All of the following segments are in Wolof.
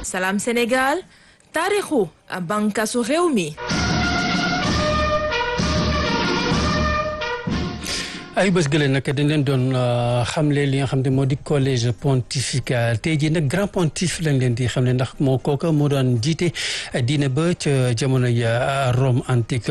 Salam Sénégal taarixu bànqaasu réew mi. ay bés gële nag dañ leen doon xamle li nga xam ne moo di collège pontifical tey jii nag grand pontife lañ leen di xam ne ndax moo kooka moo doon jiite diine ba ca jamono ya Rome antique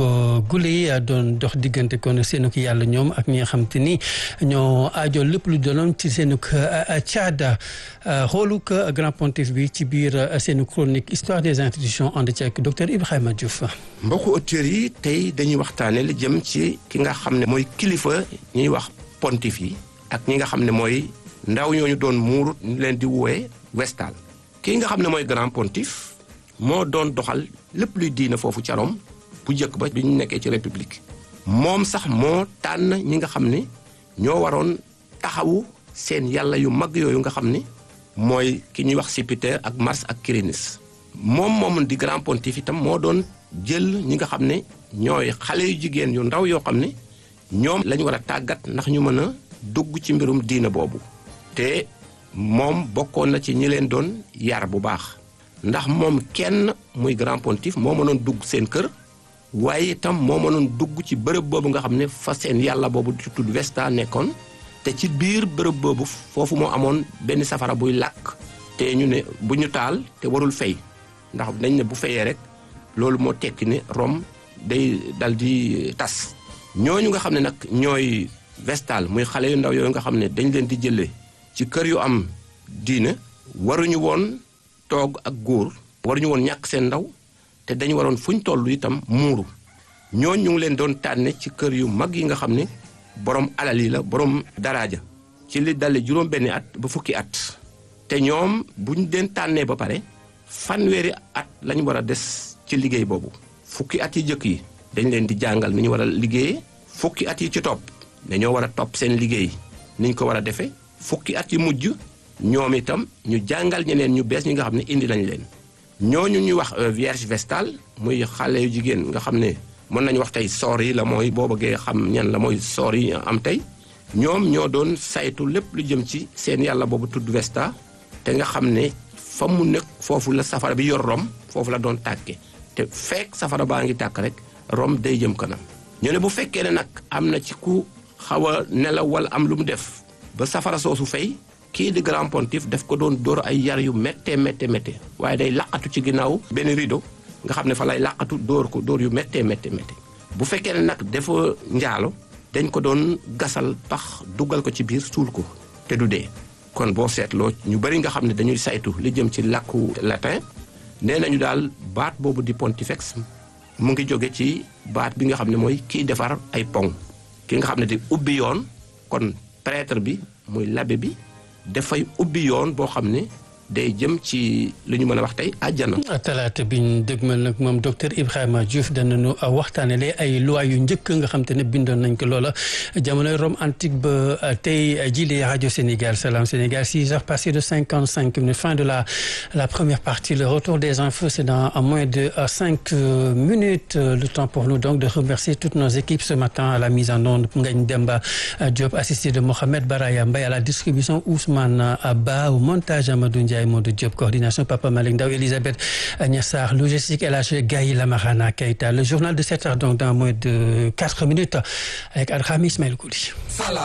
gule doon dox diggante kon seenuk yàlla ñoom ak ñi nga xam te ni ñoo aajo lépp lu doonoon ci seenuk caada xooluk grand pontife bi ci biir seenu chronique histoire des institutions ànd ci ak docteur Ibrahima Diouf. mbokku auditeurs yi tey dañuy waxtaane li jëm ci ki nga xam ne mooy kilifa ñuy wax pontife yi ak ñi nga xam ne mooy ndaw ñooñu doon muuru ñu leen di woowe vestal kii nga xam ne mooy grand pontife moo doon doxal lépp luy diina foofu ca Rome bu njëkk ba bi ñu nekkee ci république moom sax moo tànn ñi nga xam ne ñoo waroon taxawu seen yàlla yu mag yooyu nga xam ne mooy ki ñuy wax Jupiter ak Mars ak Quirinus moom moom di grand pontife itam moo doon jël ñi nga xam ne ñooy xale yu jigéen yu ndaw yoo xam ne ñoom lañu war a tàggat ndax ñu mën a dugg ci mbirum diina boobu te moom bokkoon na ci ñi leen doon yar bu baax ndax moom kenn muy grand pontife moo mënoon dugg seen kër waaye itam moo mënoon dugg ci bërëb boobu nga xam ne fa seen yàlla boobu di tudd Vesta nekkoon te ci biir bërëb boobu foofu moo amoon benn safara buy làkk te ñu ne bu ñu taal te warul fay ndax dañ ne bu fayee rek loolu moo tekki ne Rome day dal di tas ñooñu nga xam ne nag ñooy vestal muy xale yu ndaw yooyu nga xam ne dañ leen di jëlee ci kër yu am diine waruñu woon toog ak góor waruñu woon ñàkk seen ndaw te dañu waroon fuñ toll itam muuru ñooñ ñu ngi leen doon tànne ci kër yu mag yi nga xam ne borom alal yi la borom daraaja ci li dale juróom benni at ba fukki at te ñoom buñ leen tànnee ba pare fanweeri at lañ war a des ci liggéey boobu fukki at yi jëkk yi dañ leen di jàngal ni ñu war a liggéeyee fukki at yi ci topp dañoo war a topp seen liggéey ni ñu ko war a defee fukki at yi mujj ñoom itam ñu jàngal ñeneen ñu bees ñi nga xam ne indi nañ leen ñooñu ñuy wax vierge vestale muy xale yu jigéen nga xam ne mën nañu wax tey soor yi la mooy boo bëggee xam ñan la mooy soor yi am tey ñoom ñoo doon saytu lépp lu jëm ci seen yàlla boobu tudd Vesta te nga xam ne fa mu nekk foofu la safara bi yor Rome foofu la doon tàkke te fekk safara baa ngi tàkk rek Rome day jëm kanam ñu ne bu fekkee ne nag am na ci ku xaw a nelaw wala am lu mu def ba safara soosu fay kii di grand pontife daf ko doon dóor ay yar yu méttee méttee méttee waaye day laqatu ci ginnaaw benn rideau nga xam ne fa lay laqatu dóor ko dóor yu méttee méttee méttee bu fekkee ne nag dafa njaalo dañ ko doon gasal pax dugal ko ci biir suul ko te du dee kon boo seetloo ñu bari nga xam ne dañuy saytu li jëm ci làkku latin nee nañu daal baat boobu di pontifex mu ngi jóge ci baat bi nga xam ne mooy kiy defar ay pont ki nga xam ne di ubbi yoon kon prêtre bi muy l'abbé bi dafay ubbi yoon boo xam ne day jëm ci li ñu mën a wax tey àjjana. talaata bi ñu dégmal nag moom docteur Ibrahima Diouf danañu waxtaanee ay loi yu njëkk nga xam te ne bindoon nañ ko loola jamonoy Rome antique ba tey jii rajo Sénégal Salam Sénégal six heures passées de cinquante cinq minutes fin de la la première partie le retour des infos c'est dans moins de cinq minutes le temps pour nous donc de remercier toutes nos équipes ce matin à la mise en onde Ngagne Demba Diop assisté de Mohamed Baraya Mbaye à la distribution Ousmane Ba au montage Amadou Ndiaye Modou Diop coordination Papa Malick Ndaw Elisabeth Niassar logistique El Hadj Gaye Lamarana Keita le journal de 7 heures donc dans moins de 4 minutes avec Adham Ismaël Kouli